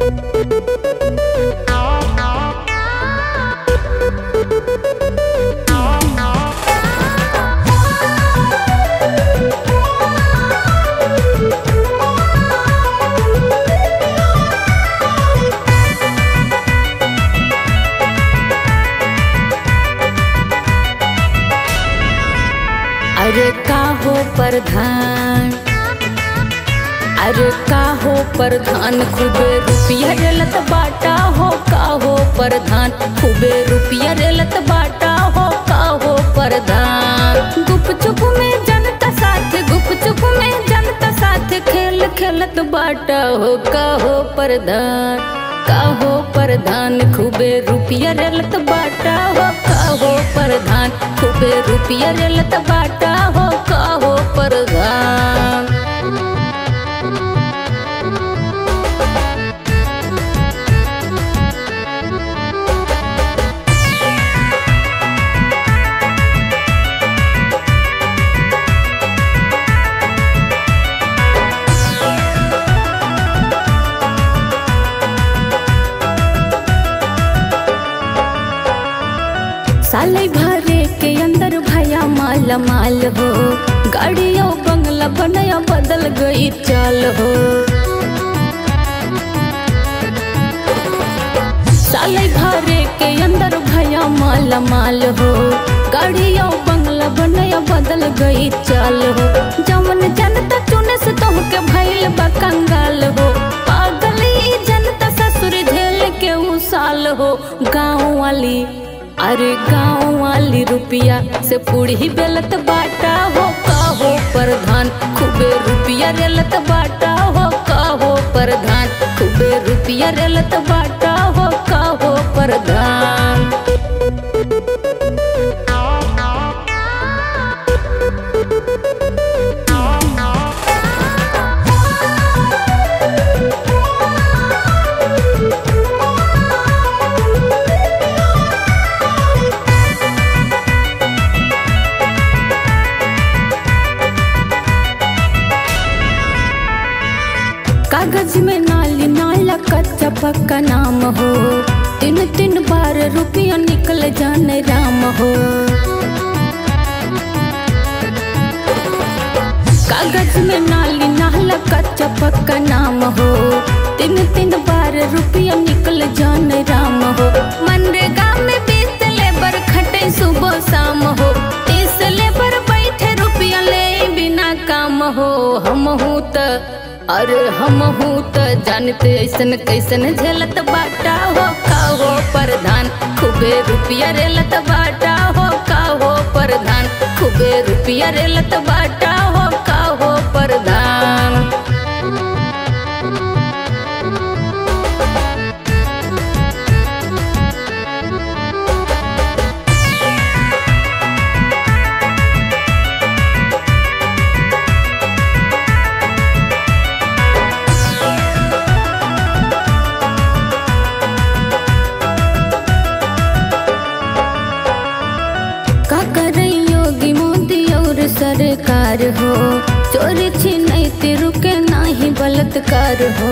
अरे का हो प्रधान अरे का हो प्रधान खूबे रुपया रेलत बाटा हो का हो प्रधान खूबे रुपया रेलत बाटा हो का हो प्रधान गुप चुप में जनता साथ गुप चुप में जनता साथ खेल खेलत बाटा हो का हो प्रधान का हो प्रधान खूबे रुपया रेलत बाटा हो का हो प्रधान खूबे रुपया रेलत बाटा हो का हो प्रधान साले भरे के अंदर भया माल माल हो गाड़ियों बंगला बनया बदल गई चाल हो साले भरे के अंदर भया माल माल हो गाड़ियों बंगला बनया बदल गई चाल हो जवन जनता चुने से तो के भइल बा कंगाल हो पागल ई जनता ससुर झेल के उ साल हो गाँव वाली अरे गाँव वाली रुपया से पूरी बेलत बाटा हो का हो प्रधान खूबे रुपया रेलत बाटा हो का हो प्रधान खूबे रुपया रेलत बाटा हो का हो प्रधान कागज में नाली नाला कच्चा पक्का नाम हो तीन तीन बार रुपया निकल जाने राम हो कागज में नाली नाला कच्चा पक्का नाम हो तीन तीन बार रुपया निकल जाने राम हो मनरेगा में बीस लेबर खटे सुबह शाम हो तीस लेबर बैठे रुपया ले बिना काम हो हम हूँ त अरे हम हूँ त जानते ऐसन कैसन झेलत बाटा हो का हो प्रधान खूबे रुपया रेलत बाटा हो का हो प्रधान खूबे रुपया रेलत बाटा हो का हो प्रधान का करे योगी मोदी और सरकार हो चोरी छिनैते रुके नाही बलात्कार हो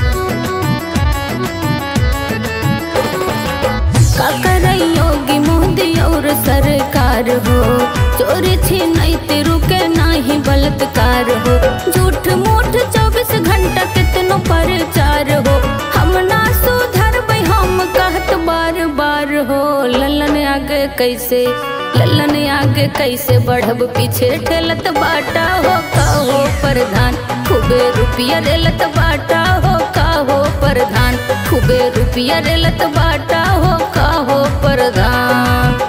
का करे योगी मोदी और सरकार हो चोरी छिनैते रुके नाही बलात्कार हो झूठ मूठ चौबीस घंटा कितनो प्रचार हो हम ना सुधर हम कहत बार बार हो ललन आगे कैसे ललन आगे कैसे बढ़ब पीछे ठेलत बाटा हो का हो प्रधान खूबे रुपया रेलत बाटा हो का हो प्रधान खूबे रुपया रेलत बाटा हो का हो प्रधान